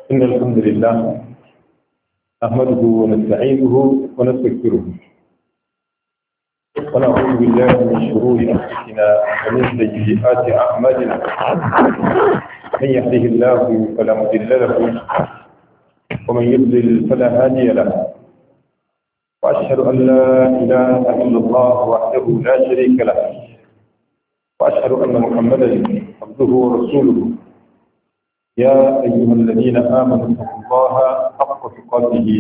إن الحمد لله نحمده ونستعينه ونستغفره ونعوذ بالله من شرور أنفسنا ومن سيئات أعمالنا من يهده الله فلا مضل له ومن يضلل فلا هادي له وأشهد أن لا إله إلا الله وحده لا شريك له وأشهد أن محمدا عبده ورسوله يا أيها الذين آمنوا اتقوا الله حق تقاته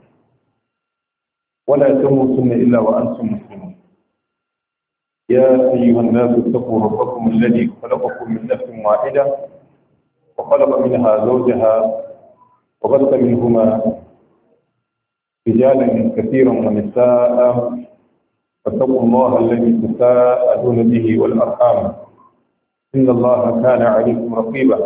ولا تموتن إلا وأنتم مسلمون يا أيها الناس اتقوا ربكم الذي خلقكم من نفس واحدة وخلق منها زوجها وبث منهما رجالا كثيرا ونساء فاتقوا الله الذي تساءلون به والأرحام إن الله كان عليكم رقيبا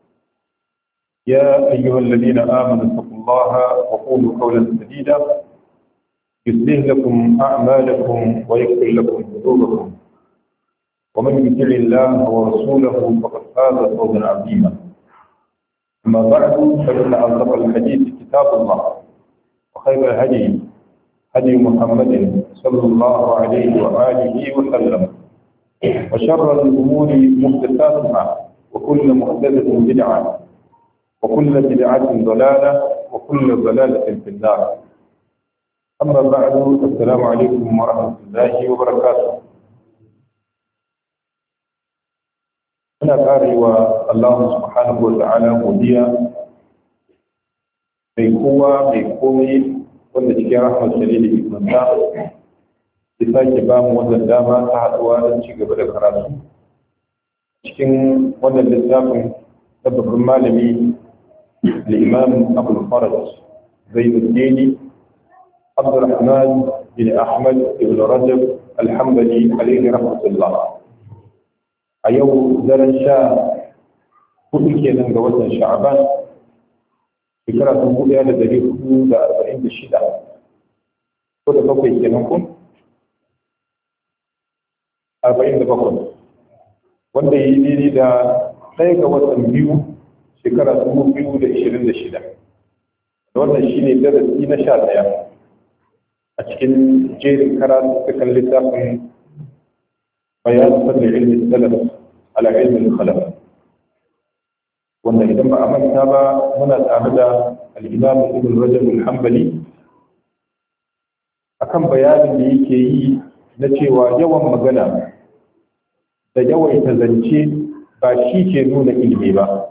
يا أيها الذين آمنوا اتقوا الله وقولوا قولا سديدا يصلح لكم أعمالكم ويغفر لكم ذنوبكم ومن يطع الله ورسوله فقد فاز فوزا عظيما أما بعد فإن أصدق الحديث كتاب الله وخير الهدي هدي محمد صلى الله عليه وآله وسلم وشر الأمور محدثاتها وكل محدثة بدعة وكل بدعة ضلالة وكل ضلالة في النار أما بعد السلام عليكم ورحمة الله وبركاته muna kare wa Allah subhanahu wa ta'ala godiya mai kowa mai komai wanda cikin rahmar shari da hikmanta ya sake ba mu wannan dama ta haɗuwa don ci gaba da karatu cikin wannan littafin na babban malami الإمام أبو الفرج زين الدين عبد الرحمن بن أحمد بن رجب الحنبلي عليه رحمة الله أيو درن شاء كل كينا جوزنا شعبان فكرة تقول يا لدري حدود أربعين بشدة كل بقي كينا كم أربعين بقي wanda yi daidai da ɗaya ga watan biyu shekara dubu biyu da ishirin da shida wannan shi ne darasi na sha ɗaya a cikin jerin karatu cikin littafin bayan fadda ilmin salaf ala ilmin khalaf wanda idan ba a manta ba muna tare da al-imam ibn rajab al-hanbali akan bayanin da yake yi na cewa yawan magana da yawaita zance ba shi ke nuna ilimi ba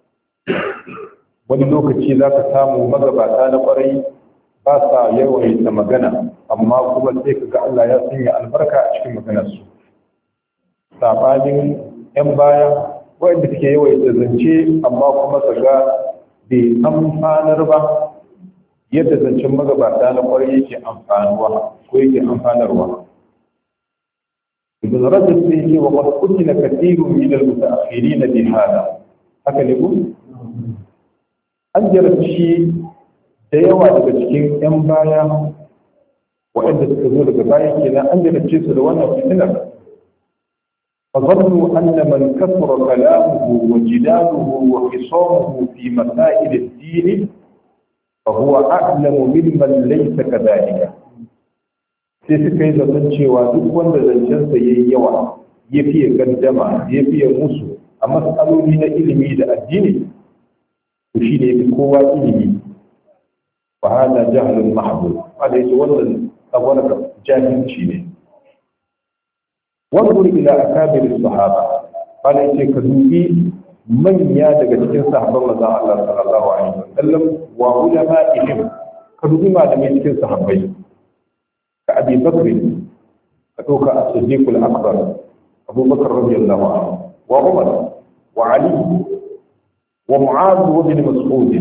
wani lokaci za ka samu magabata na kwarai ba sa yawaita magana amma kuma sai ka ga Allah ya sanya albarka a cikin maganarsu saɓanin 'yan baya waɗanda suke yawaita zance amma kuma ka ga bai amfanar ba yadda zancen magabata na kwarai yake amfanuwa ko yake amfanarwa ibn rajab sai ce wa qad kunna kathirun min al-mutaakhirin bi hada haka ne ku an jarabci da yawa daga cikin 'yan baya waɗanda suka zo daga baya kenan an jarabce su da wannan fitinar فظنوا أن من كثر كلامه وجداله وخصامه في مسائل الدين فهو أعلم ممن ليس كذلك sai suka yi zaton cewa duk wanda zancensa ya yi yawa ya fiye gandama ya fiye musu a matsaloli na ilimi da addini to shi ne fi kowa ilimi fa hada jahlun mahdud wanda yake wannan tsagwarar jahilci ne wanzur ila akabir sahaba wanda yake ka dubi manya daga cikin sahabban manzon Allah sallallahu alaihi wasallam wa ulama'ihim ka dubi malamai cikin sahabbai ka abi bakr ka dauka as-siddiq al-akbar abu bakr radiyallahu anhu wa umar wa ali ومعاذ وابن مسعود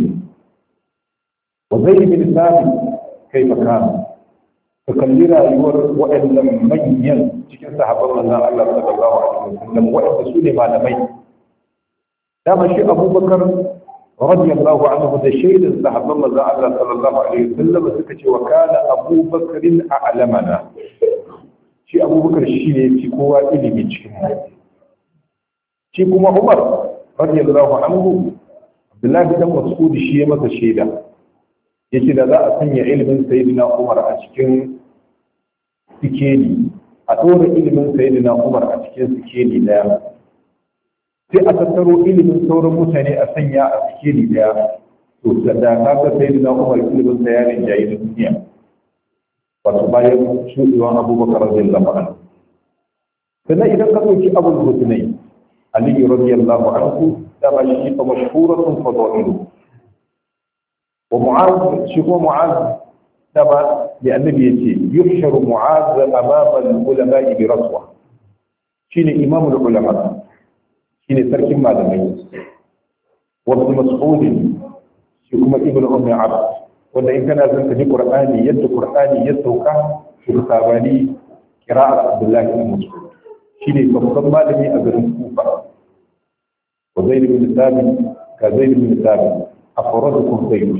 وزيد بن ثابت كيف كان فكلنا يور وإن لم من cikin sahabban manzon Allah sallallahu alaihi wasallam wa'anda su ne malamai dama shi Abu Bakar radiyallahu anhu da shaidin sahabban manzon Allah sallallahu alaihi wasallam suka ce wa kana Abu Bakr a'lamana shi Abu Bakar shi ne fi kowa ilimi cikin mu shi kuma Umar radiyallahu anhu Abdullahi dan Mas'ud shi ya masa shaida yace da za a sanya ilimin sayyidina Umar a cikin sikeli a ɗora ilimin sayyidina Umar a cikin sikeli daya sai a tattaro ilimin sauran mutane a sanya a sikeli daya to da kaga sayyidina Umar ilimin sa ya rinjaye da duniya wato bayan shuɗewan Abubakar radiyallahu anhu sannan idan ka ɗauki abul husnai Ali radiyallahu anhu dama shi fa mashhuratun fadailu wa mu'az shi ko mu'az dama da annabi yace yuhsharu mu'az amama al-ulama bi raswa shine imamul ulama shine sarkin malamai wa ibn mas'ud shi kuma ibn ummi abd wanda in kana zan ji qur'ani yadda qur'ani ya sauka shi sabani qira'at abdullah ibn mas'ud shine babban malami a garin kufa wa zaid ibn thabit ka zaid ibn thabit afradukum zayd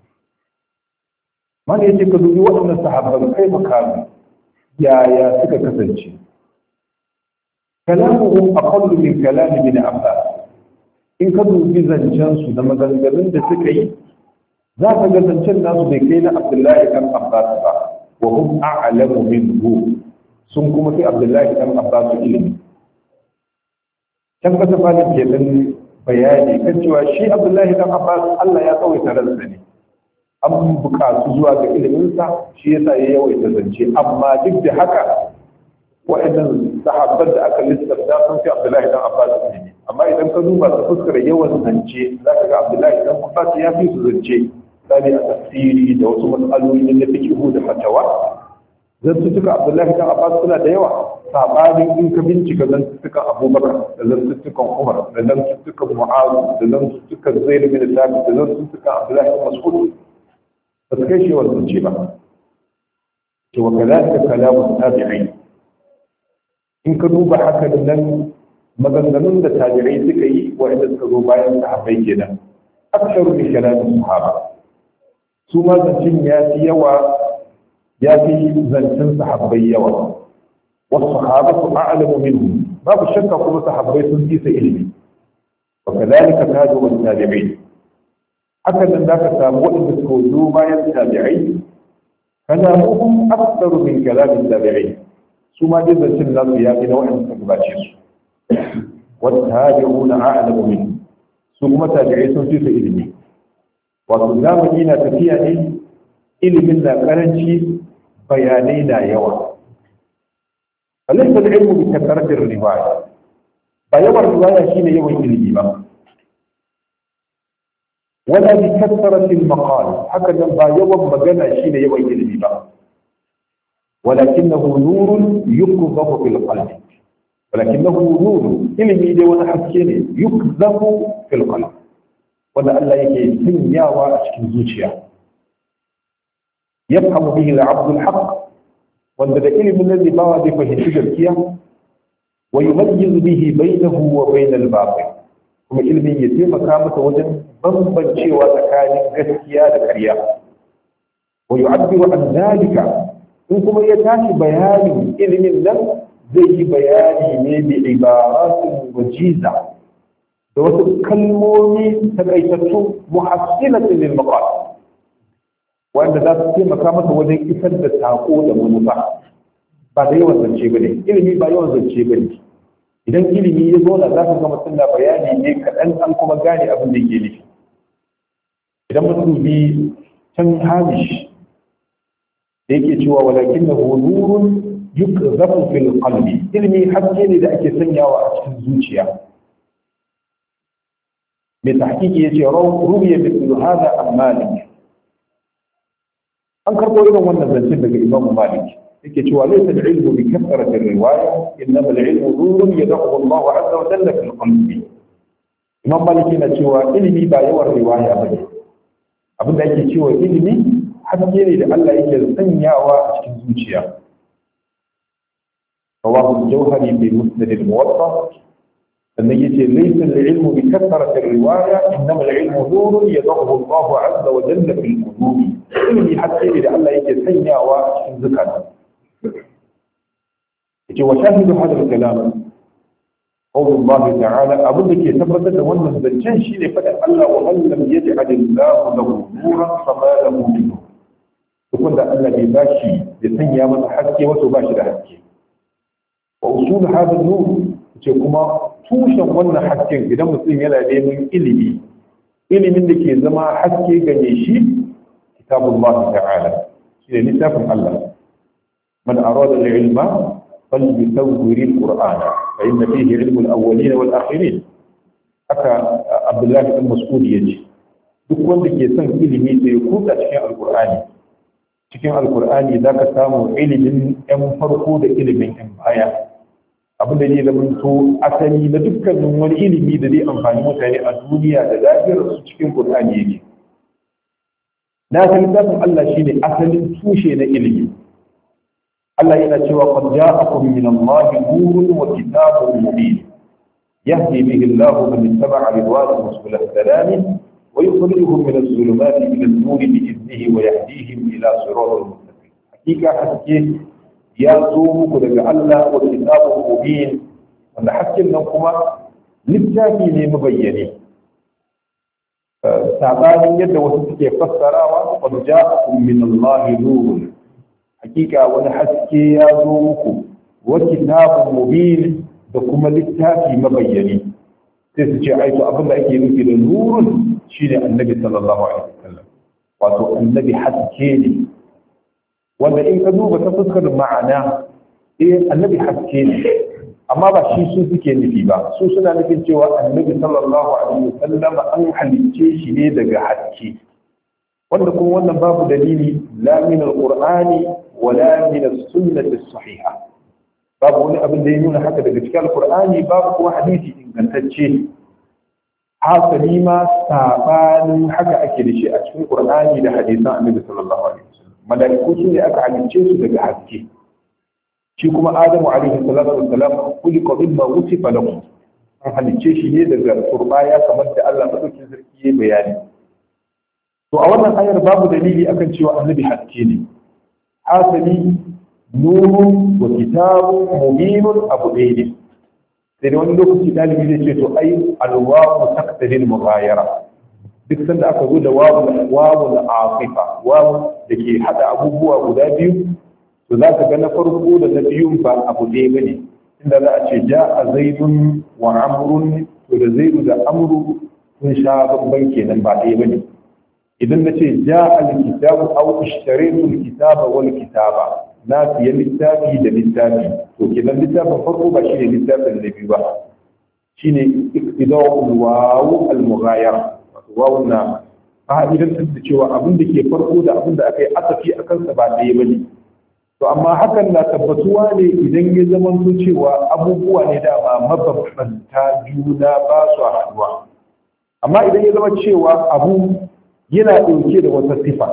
man yace ka dubi waɗannan sahabban kai makamu yaya suka kasance kalamuhum aqallu min kalami bin abbas in ka dubi zancen su da maganganun da suka yi za ka ga zancen nasu bai kai na abdullahi kan abbas ba wa hum a'lamu minhu sun kuma fi abdullahi dan abbas ilimi can kasa falin ke dan bayani kan cewa shi abdullahi dan abbas allah ya tsawaita ransa ne an bukatu zuwa ga iliminsa shi yasa ya yawaita zance amma duk da haka wa'annan sahabban da aka lissafta sun fi abdullahi dan abbas ilimi amma idan ka duba ta fuskar yawan zance za ka ga abdullahi dan abbas ya fi su zance misali a tafsiri da wasu matsaloli na fiqhu da fatawa zantuttuka abdullahi kan abbas suna da yawa sabanin in ka bincika zantuttukan abubakar da zantuttukan umar da zantuttukan mu'azu da zantuttukan zaid bin thabit da zantuttukan abdullahi bin mas'ud ba su kai shi wannan ce ba to wa kadhalika kalamu tabi'in in ka duba haka nan maganganun da tabi'ai suka yi wa'anda suka zo bayan sahabbai kenan aksaru min kalamin sahaba su ma zancin ya fi yawa ya fi zancen sahabbai yawa wasu sahabatu a'lamu minhu babu shakka kuma sahabbai sun fi sa ilimi wa kadhalika tabi'u tabi'in hakan nan zaka samu waɗanda suka zo bayan tabi'ai kalamuhum aktsaru min kalamin tabi'in su ma dai zancen nasu ya fi na waɗanda suka gabace su wa tabi'una a'lamu minhu su kuma tabi'ai sun fi sa ilimi wato zamani na tafiya ne ilimin na karanci bayanai na yawa alaysa al-ilmu bi kasrati riwaya ba yawan riwaya shine yawan ilimi ba wala bi kasrati al-maqal haka nan ba yawan magana shine yawan ilimi ba walakinahu nurun yukzafu fil qalbi walakinahu nurun ilimi dai wani haske ne yukzafu fil qalbi wanda Allah yake sanyawa a cikin zuciya yafhamu bihi al-'abd al-haqq wanda da ilimin nan ne bawa zai fahimci gaskiya wa yumayyizu bihi bainahu wa bain al-batil kuma ilimin ya taimaka masa wajen bambancewa tsakanin gaskiya da ƙarya wa yu'abbiru an zalika in kuma ya tashi bayanin ilimin nan zai yi bayani ne bi ibaratin wajiza da wasu kalmomi takaitattu muhassilatin lil maqal wanda za su taimaka masa wajen isar da sako da manufa ba da yawan zance bane ilimi ba yawan zance bane idan ilimi ya zo da za ka ga mutum na bayani ne kaɗan an kuma gane abin da yake nufi idan mun dubi can hamish da yake cewa walakin na nurun yukzafu fil qalbi ilimi haske ne da ake sanyawa a cikin zuciya mai tahqiqi yace rubiya mithlu hada an malik an karbo irin wannan zancen daga imam malik yake cewa laysa al-ilmu bi kathrati ar-riwaya innama al-ilmu nurun yadahu Allah azza wa jalla fil qalbi imam malik yana cewa ilimi ba yawan riwaya bane abin da yake cewa ilimi haske ne da Allah yake sanyawa a cikin zuciya rawahu al-jawhari bi musnad al-muwatta sannan yace laysa al-ilmu bi kathrati ar-riwaya innama al-ilmu nurun yadahu Allah azza wa jalla fil qulubi ilimi haske ne da Allah yake sanyawa a cikin zukata yace wa shahidu hada al-kalam qaulullahi ta'ala abin da ke tabbatar da wannan zancen shine faɗin Allah wa man lam yaj'alillahu lahu nuran fama lahu min nur duk wanda Allah bai bashi ya sanya masa haske wato bashi da haske wa usul hada nur ce kuma tushen wannan hasken idan mutum yana neman ilimi ilimin da ke zama haske gane shi kitabullah ta'ala shi ne littafin Allah man arada al-ilma فليسور القرآن فإن فيه علم الأولين والآخرين haka Abdullahi ɗan Mas'ud ya ce duk wanda ke son ilimi sai kuka cikin Alƙur'ani cikin Alƙur'ani za ka samu ilimin 'yan farko da ilimin 'yan baya abin da zai zama to asali na dukkanin wani ilimi da zai amfani mutane a duniya da lafiyar su cikin Qur'ani yake na san littafin Allah shine asalin tushe na ilimi Allah yana cewa qad ja'akum min Allahi nurun wa kitabun mubin yahdi bihi Allah man ittaba'a ridwanahu subul salam wa yukhrijuhum min adh-dhulumati ila an-nur bi idnihi wa yahdihim ila siratin mustaqim hakika haske ya zo muku daga Allah wa kitabun mubin wanda hakkin nan kuma littafi ne mabayyane sabanin yadda wasu suke fassarawa qad ja'akum min Allahi nurun hakika wani haske ya zo muku wa kitabun mubin da kuma littafi mabayyani sai su ce aito abin da ake nufi da nurun shine annabi sallallahu alaihi wasallam wato annabi haske ne wanda in ka duba ta fuskar ma'ana eh annabi haske ne amma ba shi su suke nufi ba su suna nufin cewa annabi sallallahu alaihi wasallam an halicce shi ne daga haske wanda kuma wannan babu dalili la min alqur'ani wala min as-sunnati as-sahiha babu wani abin da ya nuna haka daga cikin alqur'ani babu kuma hadisi ingantacce hasali ma sabanin haka ake da shi a cikin qur'ani da hadisan annabi sallallahu alaihi wasallam malaiku su ne aka halicce su daga haske shi kuma adamu alaihi salatu wassalam kulika mimma wusifa lahu an halicce shi ne daga turbaya kamar da Allah madaukakin sarki ya bayani to a wannan ayar babu dalili akan cewa annabi haske ne hasali nurun wa kitabun mubinun abu ɗaya ne sai da wani lokaci ɗalibi zai ce to ai alwawu taqtadil mughayara duk sanda aka zo da wawu wawu afifa wawu da ke hada abubuwa guda biyu to za ka ga na farko da na biyun ba abu ɗaya bane inda za a ce ja a zaidun wa amrun to da zaidu da amru sun sha babban kenan ba ɗaya bane idan na ce ja al-kitabu aw ishtaraytu al-kitaba wal kitaba na siya littafi da littafi to kenan littafin farko ba shine littafin na biyu ba shine iqtida'ul wawu al-mughayara wato wawu na fa'idan da cewa abin da ke farko da abin da aka yi asafi a kansa ba ɗaya bane to amma hakan na tabbatuwa ne idan ya zama cewa abubuwa ne dama mabambanta juna ba su haɗuwa amma idan ya zama cewa abu yana ɗauke da wata sifa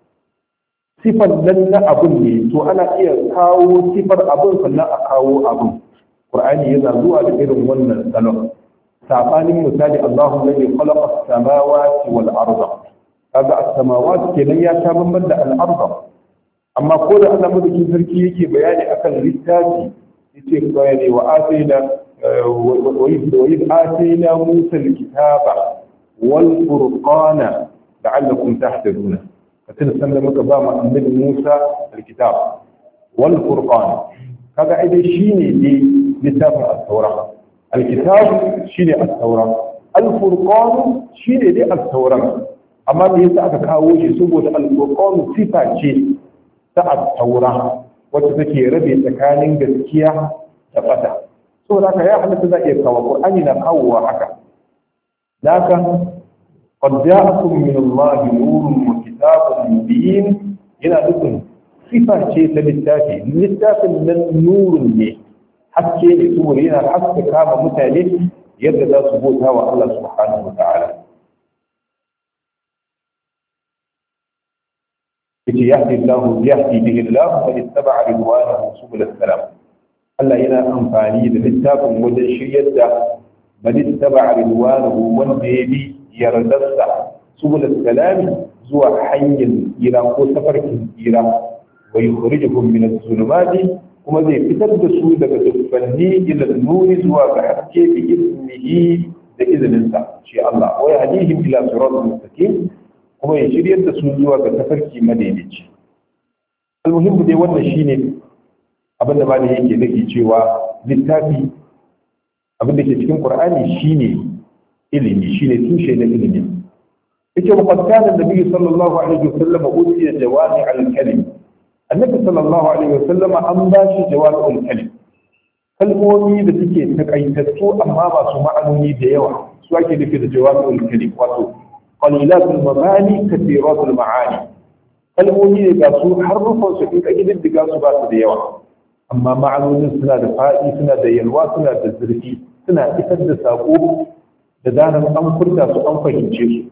sifan nan na abun ne to ana iya kawo sifar abun sannan a kawo abun qur'ani yana zuwa da irin wannan salon sabanin misali Allahu alladhi khalaqa as-samawati wal arda kaga as-samawati kenan ya ta bamban da al-arda amma ko da Allah madaukin sarki yake bayani akan littafi yace bayani wa atayna wa idh atayna musa al-kitaba wal furqana لعلكم تهتدون فتن سنة مكة باما النبي موسى الكتاب والفرقان هذا أيضا شيني دي لتاب التوراة الكتاب شيني التوراة الفرقان شيني دي التوراة أما دي سأك كاوشي سبوة الفرقان صفة شيء ta التوراة wacce take rabe tsakanin gaskiya da fata so da ya halatta za iya kawo Qur'ani na kawowa haka da قد جاءكم من الله نور وكتاب مبين yana nufin sifa ce ta littafi littafin nan nurun ne haske ne saboda yana haska kama mutane yadda za su bauta wa Allah subhanahu wa ta'ala yace yahdi Allah yahdi bihi Allah man ittaba'a ridwanahu subul salam Allah yana amfani da littafin wajen shiryar da man ittaba'a ridwanahu wanda ya bi yardarsa subul salami zuwa hanyar tsira ko tafarkin tsira wa yukhrijuhum min adh-dhulumati kuma zai fitar da su daga dubbanni ila nuri zuwa ga haske bi iznihi da izininsa shi Allah wa yahdihim ila siratal mustaqim kuma ya shiryar da su zuwa ga tafarki madaidaici almuhimmu dai wannan shine abin da malami yake nake cewa littafi abin da ke cikin qur'ani shine ilimi shine tushe na ilimi yake wa qad kana nabi sallallahu alaihi wasallam utiya jawami al-kalim annabi sallallahu alaihi wasallam an ba shi jawami al-kalim kalmomi da suke takaitattu amma masu ma'anoni da yawa su ake nufi da jawami al-kalim wato qalilatul mabani kathiratul ma'ani kalmomi ne ga su harufan su in ka gididdiga su ba su da yawa amma ma'anonin suna da faɗi suna da yalwa suna da zurfi suna isar da saƙo da zaran an furta su an fahimce su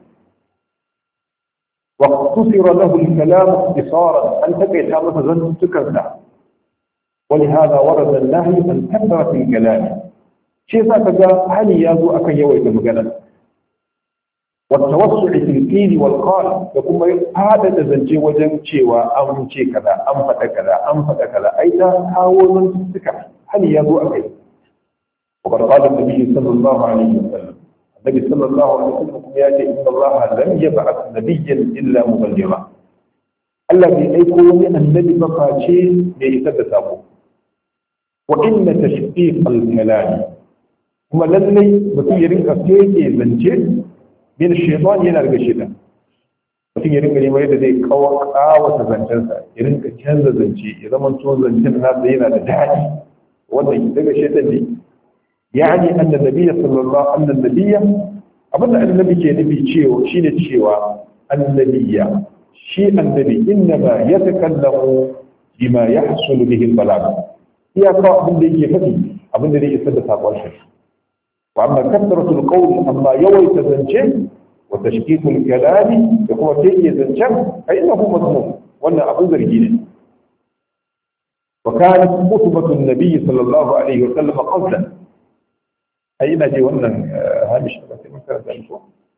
واقتصر له الكلام اختصارا أن تكيت هذا زن تكرنا ولهذا ورد النهي عن كثرة الكلام شيء ذاك هل يازو أكن يوي بمجانا والتوسع في القيل والقال يقوم هذا زنجي وجن شيوا أم شي كذا أم فتا كذا أم فتا كذا أي تحاول من تسكع هل يازو أكن وقد قال النبي صلى الله عليه وسلم النبي صلى الله عليه وسلم ياتي ان الله لم يبعث نبيا الا مبلغا الذي ايكو من النبي مفاشي ليس سابو وان تشقيق الكلام kuma lallai mutum ya rinka feke zance min shaitan yana daga shaitan mutum ya rinka neman yadda zai kawata zancensa ya rinka canza zance ya zama to zancen nasa yana da daɗi wannan daga shaitan ne يعني أن النبي صلى الله أن النبي أبدا أن النبي كي نبي تشيو شين تشيو النبي شيء النبي إنما يتكلم بما يحصل به البلاغ هي قاء من ذي يفتي أبدا ذي يسد ساقوال شيء وأما كثرة القول أما يوي تزنشن وتشكيك الكلام يقوم كي يزنشن فإنه مضمون وأن أبو ذرجين وكانت خطبة النبي صلى الله عليه وسلم قصدا ai ina je wannan hamish ba sai mun karanta shi ko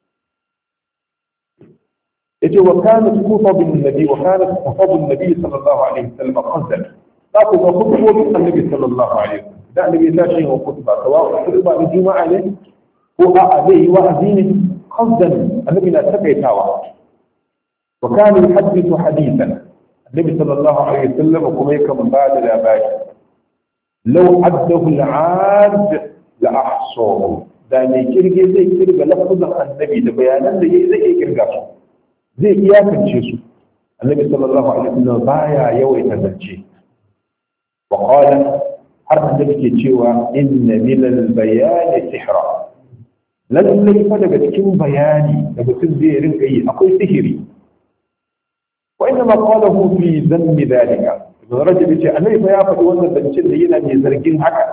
yace wa kanat kutubun nabi wa kanat kutubun nabi sallallahu alaihi wasallam qasdan za ku ga kutubun annabi sallallahu alaihi wasallam da annabi ya tashi wa kutuba sawa kutuba na juma'a ne ko a'a zai yi wa'azi ne qasdan annabi na takaitawa wa kana yuhaddithu hadithan annabi sallallahu alaihi wasallam kuma yakan ba da labari law addahu al-'ad la ahsahu da mai kirge zai kirga lafazan annabi da bayanan da yayi zai iya kirga su zai iyakance su annabi sallallahu alaihi wasallam baya yawaita zance wa qala har annabi ke cewa inna min al-bayani sihra lallai fa daga cikin bayani da mutum zai rinka yi akwai sihiri wa inna ma qalahu fi dhanbi dhalika ibn rajab ce annabi fa ya faɗi wannan zancen da yana mai zargin haka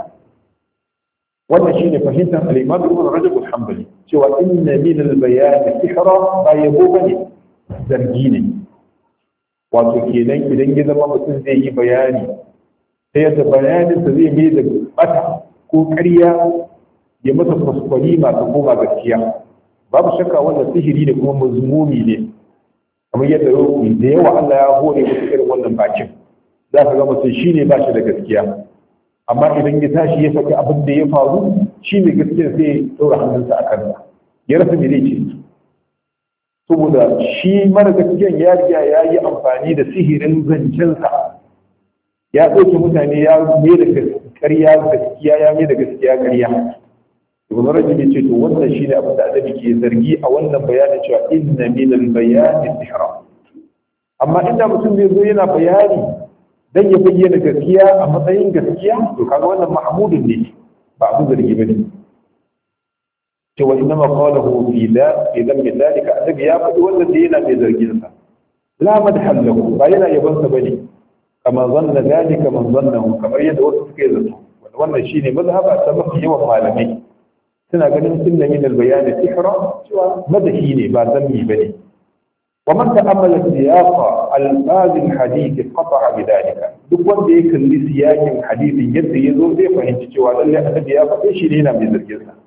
wannan shine fahimtar al-Imam Ibn Rajab al-Hanbali cewa inna min al-bayan sihra ba yabo bane zargi ne wato kenan idan ya zama mutum zai yi bayani sai yadda bayanin sa zai mai da bata ko ƙarya ya masa kwaskwari masu koma gaskiya babu shakka wannan sihiri ne kuma mazmumi ne kamar yadda da yawa Allah ya hore musu irin wannan bakin za ka ga mutum shine ba shi da gaskiya amma idan ya tashi ya faɗi abin da ya faru shi mai gaskiya sai ya ɗora hannunsa a kansa ya rasa me zai ce saboda shi mara gaskiyan ya riga ya yi amfani da sihirin zancensa ya ɗauke mutane ya mai da ƙarya gaskiya ya mai da gaskiya ƙarya ibn rajab ya ce to wannan shine abin da annabi ke zargi a wannan bayanin cewa inna min al-bayani sihra amma inda mutum zai zo yana bayani dan ya bayyana gaskiya a matsayin gaskiya to kaga wannan mahmudun ne ba abu zargi bane cewa inna ma qalahu fi da fi dam dalika annabi ya faɗi wannan da yana mai zargin sa la madhal lahu ba yana yaban sa bane kama zanna dalika man zannahu kamar yadda wasu suka yi zato wannan shine mazhaba ta mafi yawan malamai suna ganin sunna min al-bayan sihra cewa madahi ne ba zammi bane ومن تأمل سياق ألفاظ الحديث قطع بذلك duk wanda ya kalli siyakin hadisin yadda ya zo zai fahimci cewa lalle annabi ya faɗe shi ne yana mai zargin sa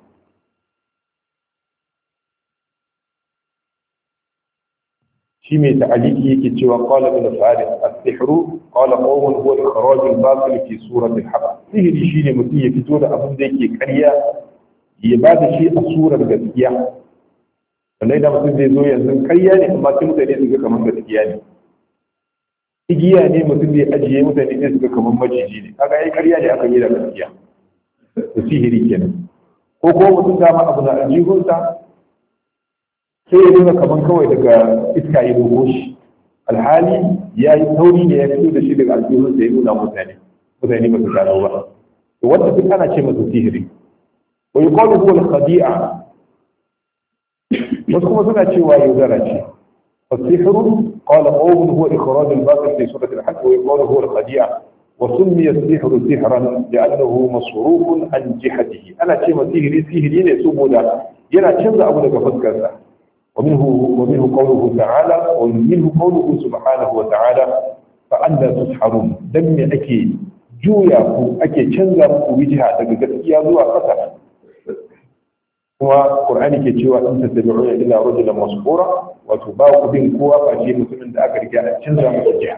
shi mai ta'aliki yake cewa qala ibn farid as-sihru qala qawmun huwa ikhraj al-batil fi surati al-haqq sihiri shine mutum ya fito da abin da yake ƙarya ya ba da shi a surar gaskiya wanda idan mutum zai zo yanzu ƙarya ne amma sai mutane su ga kamar gaskiya ne igiya ne mutum zai ajiye mutane sai su ga kamar maciji ne kaga ai ƙarya ne aka yi da gaskiya da sihiri kenan ko ko mutum dama abu na aljihunsa sai ya nuna kaman kawai daga iska ya dogo shi alhali ya yi tauri ne ya fito da shi daga aljihun sai ya nuna mutane mutane ba su gano ba to wanda duk ana ce masa sihiri wa yuqalu huwa al-khadi'a wasu kuma suna cewa yaudara ce فالسحر قال قوم هو إخراج الباطل في سورة الحج ويقال هو الخديعة وسمي السحر سحرا لأنه مصروف عن جهته أنا شيء سحري سحري يسوب ذا ينا كنزا أبو لك فذكرنا ومنه ومنه قوله تعالى ومنه قوله سبحانه وتعالى فأنا تسحرون دم أكي جويا أكي كنزا وجهة تقدر زوا قصر kuma Qur'ani ke cewa in tattabi'una ila rajulan masbura wato ba ku bin kowa face mutumin da aka riga a canza masa jiha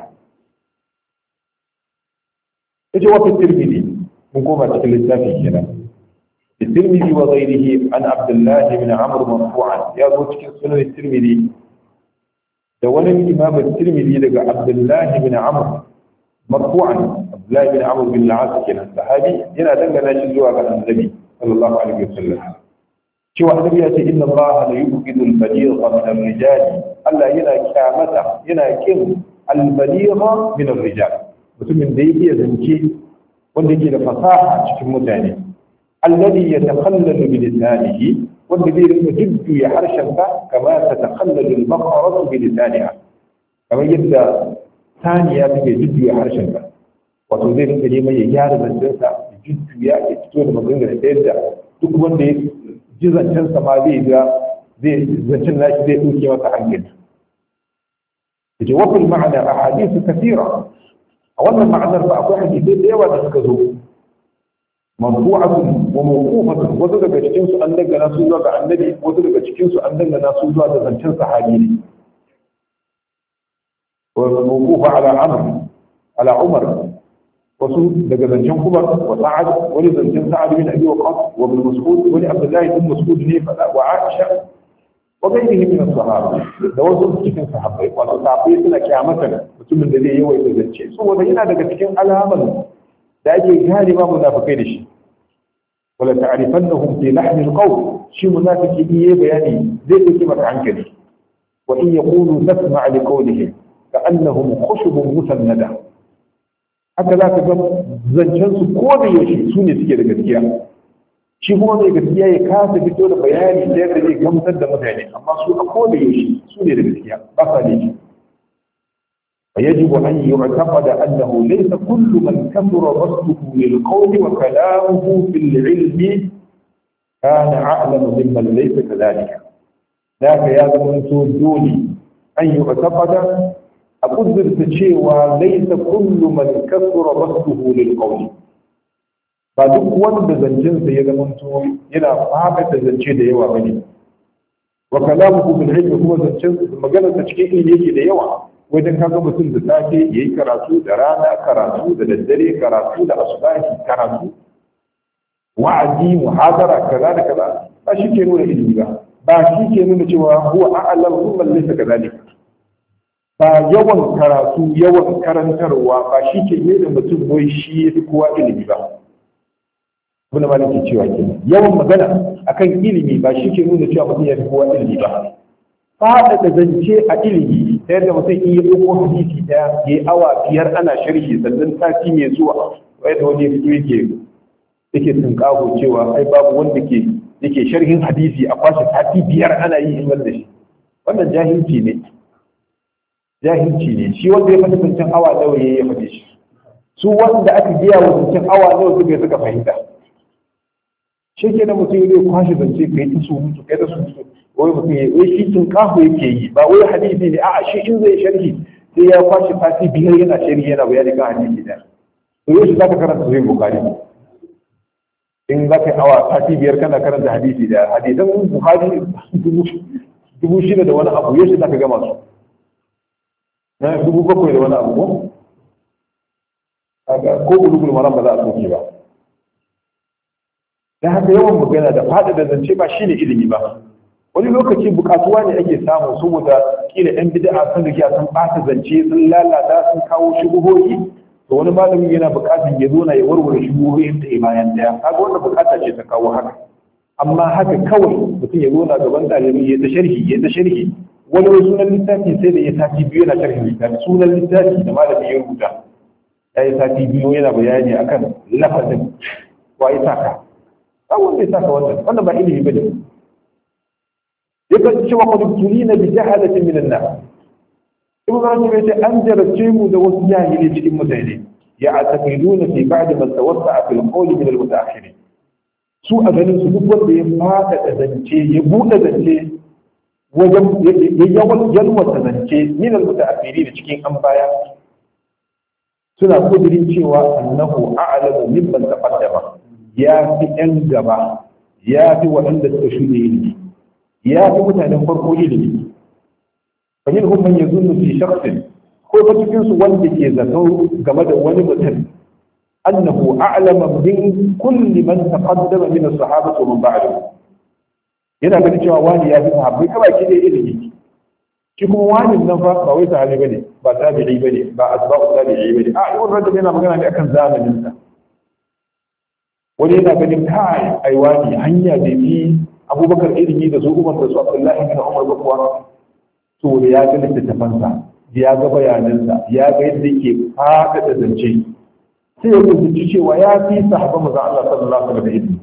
yace wa fi tirmidhi mun koma cikin littafi kenan الترمذي وغيره عن عبد الله بن عمرو مرفوعا يا ابو cikin sunan الترمذي da wani imam الترمذي daga Abdullah bin Amr marfu'an Abdullah bin Amr bin al-As kenan sahabi yana dangana shi zuwa ga Annabi sallallahu alaihi wasallam cewa annabi ya ce inna allaha la yubghidu al-baligha min ar-rijal Allah yana kyamata yana kin al-baligha min ar-rijal mutumin da yake zance wanda yake da fasaha cikin mutane alladhi yatakhallalu bi lisanihi wanda zai rinka jiddu ya harshen ka kama tatakhallalu al-baqaratu bi lisaniha kamar yadda saniya take jiddu ya harshen ka wato zai rinka neman ya gyara zancensa ya jiddu ya fito da magana da yadda duk wanda ya ji zancensa ma zai ga zai zancen nashi zai ɗauke masa hankali yace wa fil ma'ana ahadithu kathira a wannan ma'anar ba akwai hadisai da yawa da suka zo marfu'atun wa mawqufatun wasu daga cikin su an dangana su zuwa ga annabi wasu daga cikin su an dangana su zuwa ga zancen sahabi ne wa mawqufa ala amr ala umar wasu daga zancen kuma wa sa'ad wani zancen sa'ad bin abi waqas wa ibn mas'ud wani abdullahi bin mas'ud ne fada wa aisha wa gairihi min as-sahaba da wasu cikin sahabbai wato sahabbai suna kyamata mutumin da zai yawaita zance saboda yana daga cikin alaman da ake gane ma munafikai da shi wala ta'rifannahum fi lahn al-qawl shi munafiki in yayi bayani zai dauki maka hankali wa in yaqulu nasma' li qawlihi ka'annahum khushubun musannada haka za ka ga zancen su ko da yaushe su ne suke da gaskiya shi kuma mai gaskiya ya kasa fito da bayani da yadda zai gamsar da mutane amma su a ko da yaushe su ne da gaskiya ba sa laifi فيجب أن يعتقد أنه ليس كل من كثر بسطه للقول وكلامه في العلم كان أعلم ممن ليس كذلك ذاك يا زمن دوني أن يعتقد أقدر تشيوى ليس كل من كثر بسطه للقول ba duk wanda zancensa ya zamanto yana fafata zance da yawa bane wa kalamuhu bil ilmi kuma zancen maganar ta cikin ilimi yake da yawa wajen kaga mutum da safe yayi karatu da rana karatu da daddare karatu da asubahi karatu wa'azi muhadara kaza da kaza ba shi ke nuna ilimi ba ba shi ke nuna cewa huwa a'lam mimman laysa kadhalika ba yawan karatu yawan karantarwa ba shi ke nuna mutum wai shi ya fi kowa ilimi ba abin da malam ke cewa ke yawan magana akan ilimi ba shi ke nuna cewa mutum ya fi kowa ilimi ba faɗaɗa zance a ilimi ta yadda mutum iya ɗauko hadisi ɗaya ya yi awa biyar ana sharhi sannan sati mai zuwa wai da wani ya fito yake yake tunƙaho cewa ai babu wanda ke yake sharhin hadisi a kwashe sati biyar ana yi in da shi wannan jahilci ne jahilci ne shi wanda ya faɗi zancen awa nawa ya faɗi shi su wanda aka biya wa zancen awa nawa suka suka fahimta shi ke da mutum ya kwashe zance ka yi ta surutu ka yi ta surutu wai mutum ya wai shi tun kahu yake yi ba wai hadisi ne a'a shi in zai sharhi sai ya kwashe sati biyar yana sharhi yana bayani kan hadisi da to yau shi za ka karanta sahih bukhari in za ka yi awa sati biyar kana karanta hadisi da hadisan bukhari dubu shida da wani abu yau shi za ka gama su na dubu bakwai da wani abu ko ko bulugul maram ba za a soke ba da haka yawan magana da faɗi da zance ba shine ilimi ba wani lokaci bukatuwa ne ake samu saboda kila yan bid'a sun riga sun ɓata zance sun lalata sun kawo shubuhohi to wani malami yana bukatar ya zo na ya warware shubuhohin da bayan daya kaga wannan bukata ce ta kawo haka amma haka kawai mutum ya zo na gaban ɗalibi ya ta sharhi ya ta sharhi wani wani sunan littafi sai da ya sati biyu yana sharhin littafi sunan littafi da malami ya rubuta ya yi sati biyu yana bayani akan lafazin wa ya saka ba wanda ya saka wannan wannan ba ilimi bane yakan cewa qad tulina bi jahalatin min an-nas ibn rajab yace an jarabce mu da wasu jahili cikin mutane ya ataqiduna fi ba'd man tawassa'a fil qawl min al-mutaakhirin su a ganin su duk wanda ya fada da zance ya bude zance wajen ya yawan yalwata zance min al-mutaakhirin cikin an baya suna kudirin cewa annahu a'lamu mimman taqaddama ya fi ‘yan gaba ya fi waɗanda suka shuɗe ilimi ya fi mutanen farko ilimi kamar hun man yanzu fi shaksin ko ta cikin su wanda ke zato game da wani mutum annahu a'lama min kulli man taqaddama min as-sahabati wa man ba'dahu yana ganin cewa wani ya fi sahabbai kaba ki da ilimi shi kuma wani nan fa ba wai sahabi bane ba tabi'i bane ba asba'u tabi'i bane a ibn rajab yana magana ne akan zamanin sa wani yana ganin kai aiwa ne hanya da bi abubakar ilimi da su umar da su abdullahi bin umar ba kuwa to da ya ga littattafansa ya ga bayanansa ya ga yadda yake fada da zance sai ya rubuci cewa ya fi sahaba maza Allah sallallahu alaihi wasallam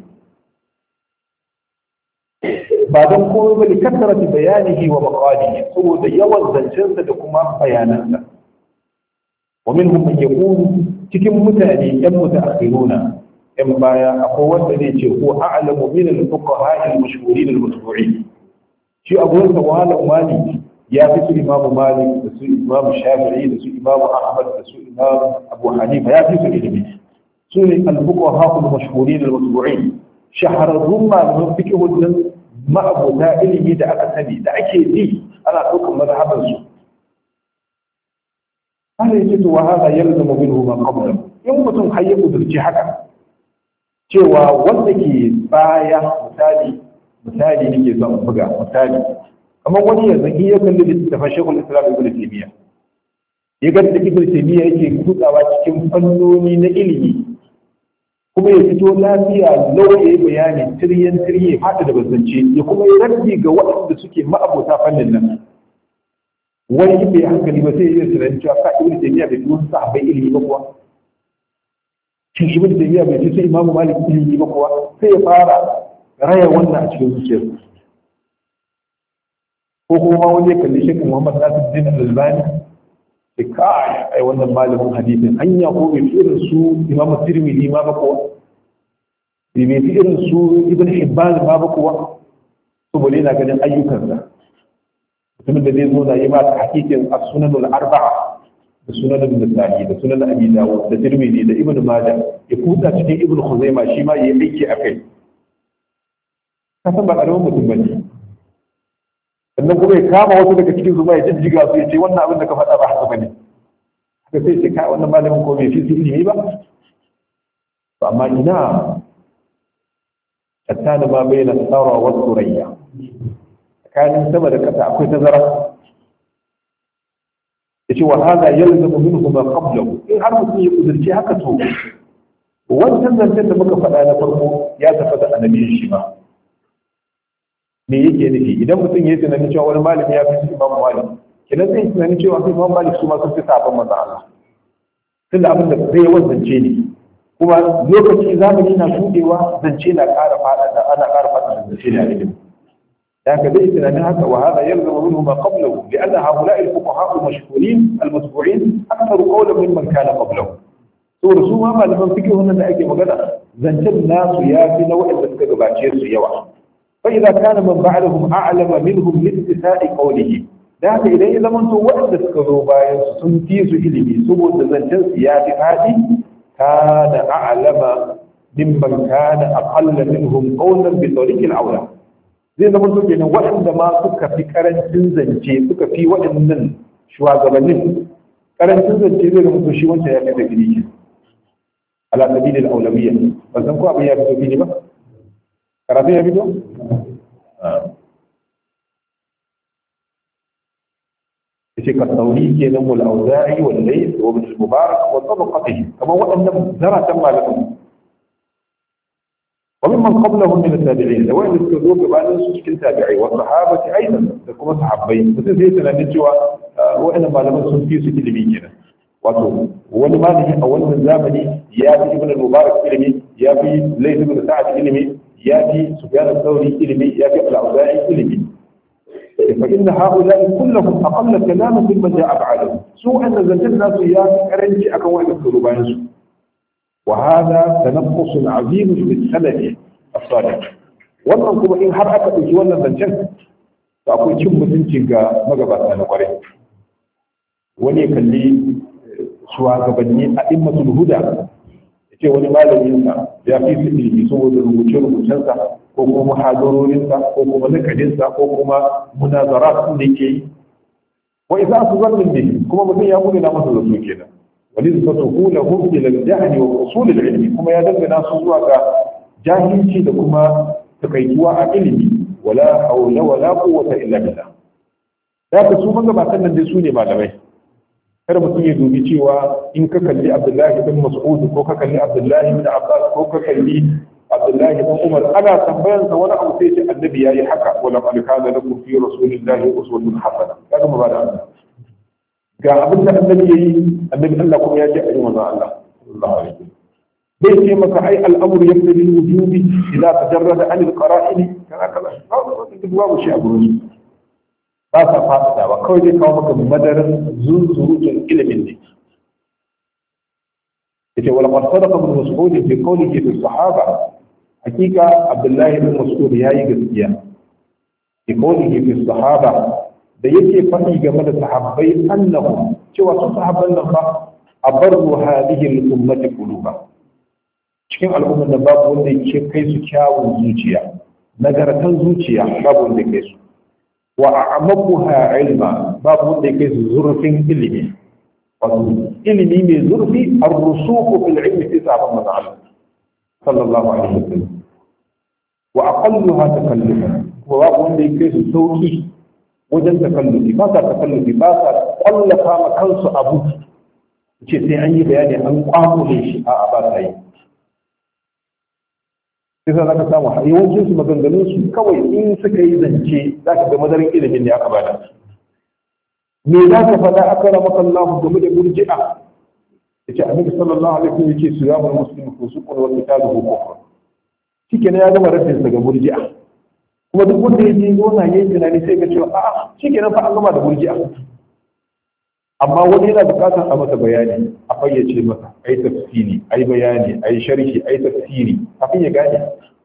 ba don komai ba da kasarati bayanihi wa maqalihi saboda yawan zancensa da kuma bayanansa wa minhum man yaqulu cikin mutane yan mutaakhiruna in baya akwai wanda zai ce ko a'lamu min al-fuqaha al-mashhurin al-matbu'in shi abu da wala mali ya fi su imamu malik da su imamu shafi'i da su imamu ahmad da su imamu abu hanifa ya fi su ilimi su ne al-fuqaha al-mashhurin al-matbu'in shahararrun malaman fiqhun nan ma'abota ilimi da aka sani da ake ji ana ɗaukar mazhaban su Allah ya ce to wa hada yalzamu minhu ma qabla in mutum har ya kudurci haka cewa wanda ke baya misali misali nake son buga misali kamar wani yanzu in ya kalli littafin shekul islam ibn taymiya ya ga da ibn taymiya yake kutsawa cikin fannoni na ilimi kuma ya fito lafiya lau ya yi bayani tiryan tirye fata da bazance ya kuma yi rabbi ga waɗanda suke ma'abota fannin nan wani bai hankali ba sai ya yi tunanin cewa ka ibn taymiya bai fi wasu sahabbai ilimi ba kuwa shin ibn taymiya bai ce sai imamu malik ilimi ba kuwa sai ya fara raya wannan a cikin zuciyar ko kuma wani ya kalli shekin muhammad nasiruddin al-albani sai kai ai wannan malamin hadisin hanya ko bai fi irin su imamu tirmidhi ma ba kuwa bai fi irin su ibn hibban ma ba kuwa saboda yana ganin ayyukansa mutumin da zai zo na yi ma ta hakikin as-sunanul arba'a da sunan nasa'i da sunan abi dawud da tirmidhi da ibnu majah ya kuda cikin ibnu khuzaima shi ma yayi aiki akai ka san ba karamin mutum bane sannan kuma ya kama wasu daga cikin su ma ya jijjiga su ya ce wannan abin da ka faɗa ba haka bane haka sai ce kai wannan malamin ko bai fi su ilimi ba to amma ina tattana ma bayyana tsara wa surayya tsakanin sama da ƙasa akwai tazara yace wa hada yalzamu minhu ma qablahu in har mutum ya kudurci haka to wannan zancen da muka faɗa na farko ya tafi da annabiyin shi ba me yake nufi idan mutum ya tunanin cewa wani malami ya fi su imamu malik kenan zai tunanin cewa su imamu malik su ma sun fi sabon manzo Allah tunda abin da zai yawan zance ne kuma lokaci zamani na shudewa zance na ƙara fada da ana ƙara fada da zance ne a ilimi ذاك ليس لأن هذا وهذا يلزم منه ما قبله لأن هؤلاء الفقهاء المشهورين المتبوعين أكثر قولا ممن كان قبله saboda su ma malaman fiqh wannan da ake magana zancen nasu ya fi na waɗanda suka gabace su yawa fa idza kana man ba'dahum a'lama minhum li ittisa'i qawlihi da haka idan ya zama to waɗanda suka zo bayan su sun fi su ilimi saboda zancen su ya fi fadi kana a'lama mimman kana aqalla minhum qawlan bi tariqil awla zai zama to kenan waɗanda ma suka fi karancin zance suka fi waɗannan shugabannin karancin zance zai zama to shi wancan ya fi da gidi ke ala sabilil aulawiyya ban san ko abin ya fito fili ba karatu ya fito yace ka sauri kenan wal auza'i wal layth wa ibn al-mubarak wa tabaqatihi kamar waɗannan zaratan malaman wa mimman qablahum min at-tabi'in da wanda suka zo gabanin su cikin tabi'ai wa sahabati aidan da kuma sahabbai mutum zai tunanin cewa waɗannan malaman sun fi su ilimi kenan wato wani malami a wannan zamani ya fi ibn al-mubarak ilimi ya fi layth ibn sa'ad ilimi ya fi sufyan al-thawri ilimi ya fi al-auza'i ilimi فإن هؤلاء كلهم أقل كلاما ممن جاء بعدهم سوء أن زلت الناس يا كرنجي أكون واحد الثلوبانس وهذا تنقص عظيم في السند الصالح wannan kuma in har aka ɗauki wannan zancen to akwai cin mutunci ga magabata na kwarai wani ya kalli shugabanni a immatul huda ya ce wani malaminsa ya fi su ilimi saboda rubuce-rubucensa ko kuma muhadarorinsa ko kuma nakadinsa ko kuma munazarat da yake yi wa idza su zannin ne kuma mutum ya gudu na masa zato kenan wani zata hula hum ila al-jahli wa usul al-ilmi kuma ya dangana su zuwa ga jahilci da kuma takaituwa a ilimi wala hawla wala quwwata illa billah da ka su magabatan nan dai su ne malamai kada mutum ya dubi cewa in ka kalli abdullahi bin mas'ud ko ka kalli abdullahi bin abbas ko ka kalli abdullahi bin umar ana tambayan sa wani abu sai ce annabi yayi haka wala qad kana lakum fi rasulillahi uswatun hasana kaga mu bada Allah ga abin da annabi yayi annabi Allah kuma ya ce ayi manzo Allah sallallahu alaihi wasallam bai ce maka ai al'amru yaqtadi al-wujubi idza tajarrada an al-qara'in kana kaza duk babu shi a gurin ba sa fasada ba kawai zai kawo maka madarin zunzurutun ilimin ne yace wala qad sadaqa ibn mas'ud fi qawlihi fi sahaba hakika abdullahi ibn mas'ud yayi gaskiya fi qawlihi fi sahaba da yake faɗi game da sahabbai annahum cewa su sahabban nan fa abarru hadhihi al-ummati quluba cikin al'ummar da babu wanda yake kai su kyawun zuciya nagartan zuciya babu wanda kai su wa a'maquha ilma babu wanda yake zurfin ilimi wato ilimi mai zurfi ar-rusuku fil ilmi fi sahabban manzo Allah sallallahu alaihi wasallam wa aqalluha takallufan wa babu wanda yake su sauki wajen takallufi ba sa takallufi ba sa kwallafa ma kansu abu ce sai an yi bayani an kwamule shi a'a ba sa yi sai za ka samu yawancin su maganganun su kawai in suka yi zance za ka ga madarin ilimin ne aka bada me za ka faɗa aka rama kallahu game da murji'a yace annabi sallallahu alaihi wasallam yake su yamul muslimu fusuqun wa qitaluhu kufr shikenan ya gama raddin sa ga murji'a kuma duk wanda ya je gona yayin tunani sai ga cewa a'a shikenan fa an gama da murji'a amma wani yana bukatar a masa bayani a fayyace masa ai tafsiri ai bayani ai sharhi ai tafsiri kafin ya gane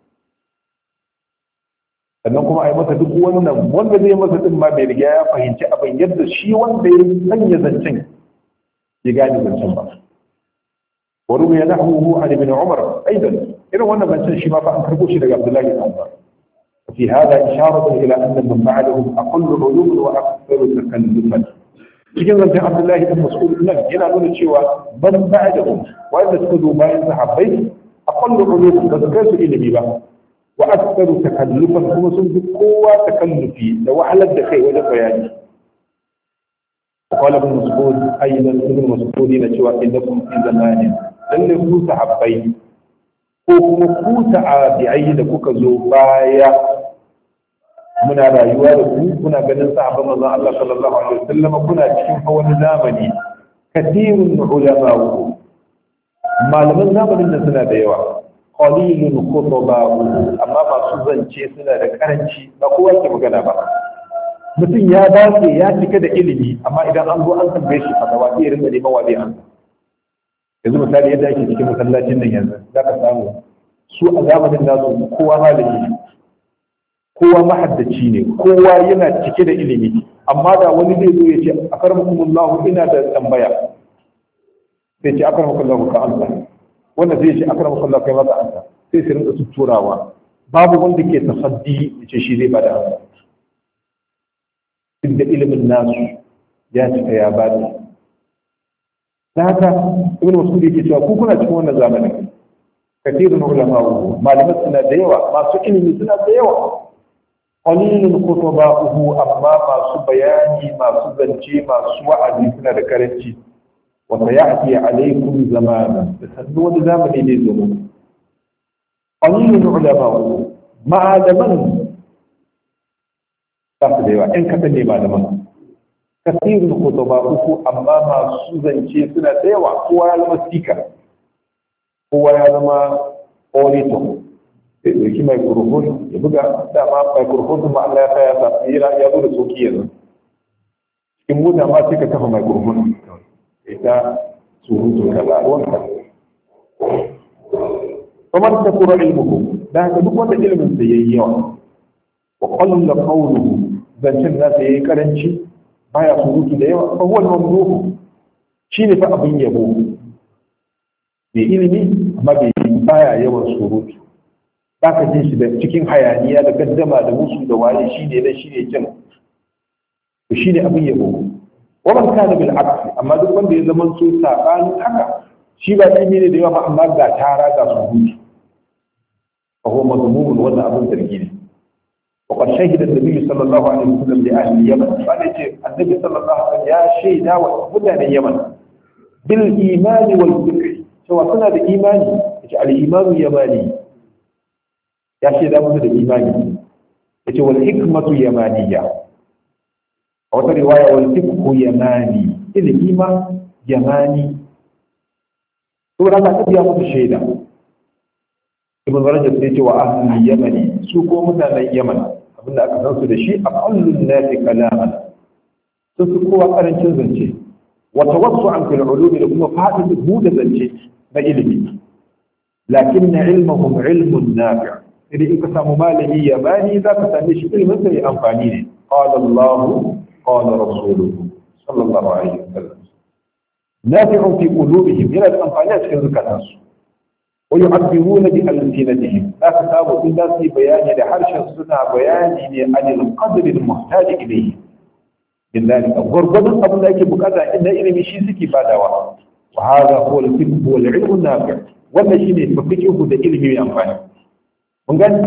sannan kuma ai masa duk wannan wanda zai masa din ma bai riga ya fahimci abin yadda shi wanda ya sanya zancen ya gane zancen ba wa ruwiya nahwuhu an ibn umar aidan irin wannan zancen shi ma fa an karbo shi daga abdullahi ibn umar في هذا إشارة إلى أن من بعدهم أقل علوم وأكثر تكلفا cikin zancen abdullahi ibn mas'ud nan yana nuna cewa ban ba'dahum wanda suka zo bayan sahabbai aqallu ulum da su kai su ilimi ba wa aktharu takallufan kuma sun fi kowa takallufi da wahalar da kai wajen bayani qala ibn mas'ud aidan ibn mas'ud yana cewa innakum fi zamanin lalle ku sahabbai ko kuma ku tabi'ai da kuka zo baya muna rayuwa da ku kuna ganin sahabban manzon Allah sallallahu alaihi wasallam kuna cikin wani zamani kathirun ulama malaman zamanin nan suna da yawa qalilun khutaba amma masu zance suna da karanci ba kowa ke magana ba mutum ya dace ya cika da ilimi amma idan an zo an tambaye shi fatawa sai ya rinka neman wa zai ansa yanzu misali yadda ake cikin masallacin nan yanzu za ka samu su a zamanin nasu kowa malami ne kowa mahaddaci ne kowa yana cike da ilimi amma da wani zai zo ya ce akarmakumullahu ina da tambaya sai ce akarmakumullahu ka amsa wanda zai ce akarmakumullahu kai masa amsa sai su rinka turawa babu wanda ke tasaddi ya ce shi zai bada amsa duk da ilimin nasu ya cika ya bada ta haka ibn mas'ud yake cewa ku kuna cikin wannan zamanin kathirun ulama'u malaman suna da yawa masu ilimi suna da yawa qalilun khutba'uhu amma masu bayani masu zance masu wa'azi suna da karanci wa sayati alaykum zamana da sannu wani zamani ne zo qalilun ulama'u malaman ba su da yawa ɗan kaɗan ne malaman kasirin khutba'uhu amma masu zance suna da yawa kowa ya zama speaker kowa ya zama orator ya ɗauki microphone ya buga dama microphone kuma Allah ya sa ya sa ya ya zo da soki yanzu cikin mota ma sai ka kafa microphone ita surutu ka ba ruwanka kamar ta kura ilmuhu da haka duk wanda ilimin sa yayi yawa wa qalla qawluhu zancen nasa yayi karanci baya surutu da yawa fa huwa al-mamduh shine fa abin yabo mai ilimi amma bai baya yawan surutu ba ka jin shi da cikin hayaniya da gaddama da musu da waye shi ne na shi ne kin to shi ne abin yabo wannan kana bil aksi amma duk wanda ya zama so sabanin haka shi ba ilimi ne da yawa amma ga tara ga surutu fa huwa madmumun wannan abin zargi ne وقد شهد النبي صلى الله عليه وسلم لأهل اليمن قال النبي صلى الله عليه وسلم يا شيدا ومدن اليمن بالإيمان والفقه cewa suna da imani yace al-imanu yamani ya ce da musu da imani yace wal hikmatu yamaniya a wata riwaya wal fiqhu yamani ilimi ma yamani to da ka tafiya musu shaida ibn rajab sai ce wa ahlul yamani su ko mutanen yaman abinda aka san su da shi aqallun nasi kalaman sun fi kowa karancin zance wa tawassu'an fil ulumi da kuma fadin buɗe zance na ilimi lakin na ilmahum ilmun nafi' idan in ka samu malami ya bani za ka same shi ilmin sa ya amfani ne qala Allah qala rasuluhu sallallahu alaihi wasallam nafi'un fi qulubihim yana da amfani a cikin zukatansu wa yu'abbiruna bi alsinatihim za ka samu in za su yi bayani da harshen suna bayani ne anil qadri al-muhtaj ilayhi billahi gurgurdun abin da ake bukata inda ilimi shi suke badawa وهذا هو الفقه والعلم النافع wannan shine fiqhu da ilimi mai amfani mun gani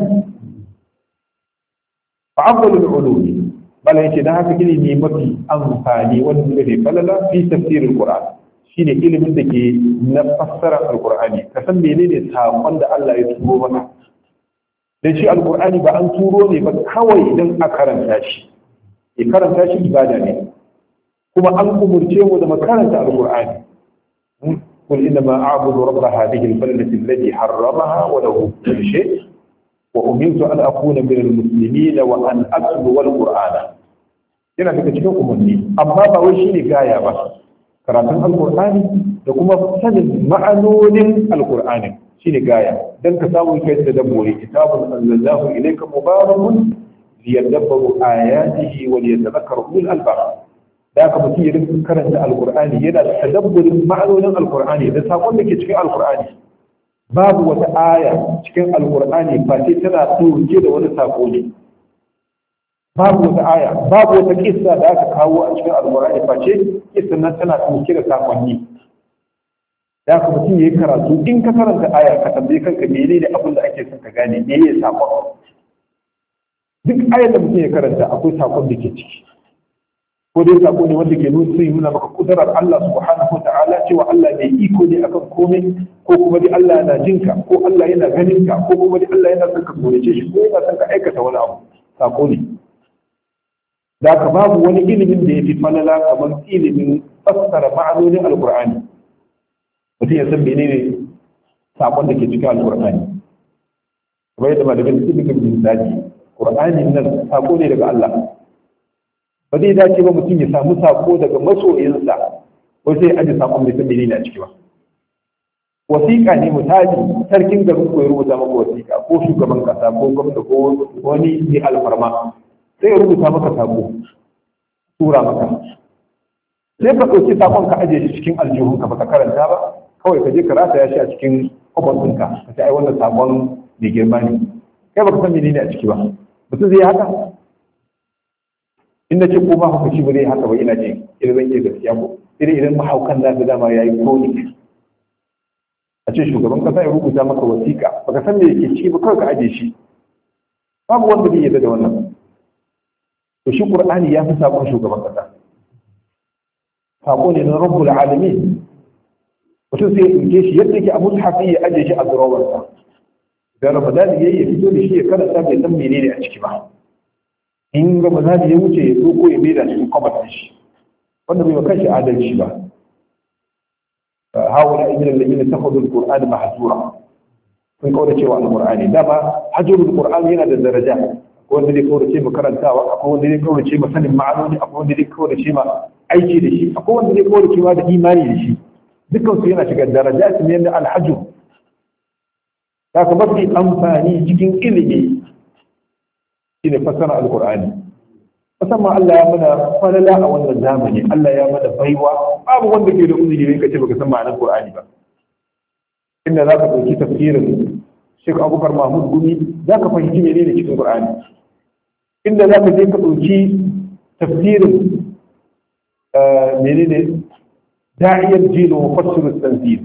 fa afdalu al-ulum bala yace dan haka ilimi mafi amfani wanda ne falala fi tafsir al-qur'an shine ilimin da ke na fassara al-qur'ani ka san menene sakon da Allah ya turo maka dan shi al-qur'ani ba an turo ne ba kawai dan a karanta shi e karanta shi ibada ne kuma an umurce mu da makaranta al-qur'ani قل إنما أعبد رب هذه البلدة الذي حرمها وله كل شيء وأمرت أن أكون من المسلمين وأن أتلو القرآن yana daga cikin umarni amma ba wai shine gaya ba karatun alkur'ani da kuma sanin ma'anonin alkur'ani shine gaya dan ka samu kai da dabbori kitabun anzalallahu ilayka mubarakun liyadabbaru ayatihi wa liyatadhakkaru ulul albab da aka mutum ya rinka karanta alkur'ani yana da tadabburin ma'anonin alkur'ani da sakon da ke cikin alkur'ani babu wata aya cikin alkur'ani ba sai tana ɗauke da wani sako ne babu wata aya babu wata kissa da aka kawo a cikin alkur'ani ba ce kissa nan tana ɗauke da sakonni da aka mutum ya yi karatu in ka karanta aya ka tambaye kanka mene ne abin da ake son ka gane me ya sakon duk ayar da mutum ya karanta akwai sakon da ke ciki ko dai sako ne wanda ke nuna sai nuna maka kudarar Allah subhanahu ta'ala cewa Allah mai iko ne akan komai ko kuma dai Allah yana jinka ko Allah yana ganin ka ko kuma dai Allah yana son ka tsorace shi ko yana son ka aikata wani abu sako ne da ka babu wani ilimin da ya fi falala kamar ilimin fassara ma'anonin alkur'ani mutum ya san menene sakon da ke cikin alkur'ani kamar yadda malamin su duka misali qur'ani nan sako ne daga Allah ba zai dace ba mutum ya samu sako daga masoyinsa ko sai aje sakon bai san menene a ciki ba wasiƙa ne misali sarkin garin ko ya rubuta maka wasiƙa ko shugaban kasa ko gwamnati ko wani ne alfarma sai ya rubuta maka sako tura maka sai ka ɗauki sakon ka aje shi cikin aljihunka ba ka karanta ba kawai ka je ka rataya shi a cikin kwafon ɗinka ka ce ai wannan sakon mai girma ne kai baka san menene a ciki ba mutum zai haka in na ce ko ma hukunci ba zai haka ba ina ce idan zan iya gaskiya ko idan idan mahaukan na da dama ya yi konik a ce shugaban kasa ya rubuta maka wasiƙa baka san me yake ciki ba kawai ka aje shi babu wanda zai yarda da wannan to shi qur'ani ya fi sakon shugaban kasa sako ne na rabbul alamin mutum sai ya ɗauke shi yadda yake abu hafi ya aje shi a durowarsa da ramadan ya yi fito da shi ya karanta bai san menene a ciki ba in ramadan ya wuce ya doko ya maida cikin kwabar shi wanda bai kanshi adalci ba hawala ibn al-ladina takhudhu al-qur'ana mahjura sun kaura cewa al-qur'ani dama hajrul qur'ani yana da daraja akwai wanda zai kaurace ma karantawa akwai wanda zai kaurace ma sanin ma'anoni akwai wanda zai kaurace ma aiki da shi akwai wanda zai kaurace ma da imani da shi dukkan su yana shiga daraja su ne na alhajju ta ka mafi amfani cikin ilimi shine fassara alqur'ani musamman Allah ya mana falala a wannan zamani Allah ya mana baiwa babu wanda ke da uzuri ne kace baka san ma'anar Qur'ani ba inda zaka dauki tafsirin Sheikh Abubakar Mahmud Gumi zaka fahimci menene cikin Qur'ani inda zaka je ka dauki tafsirin menene da'iyar jilo mufassir at-tanzil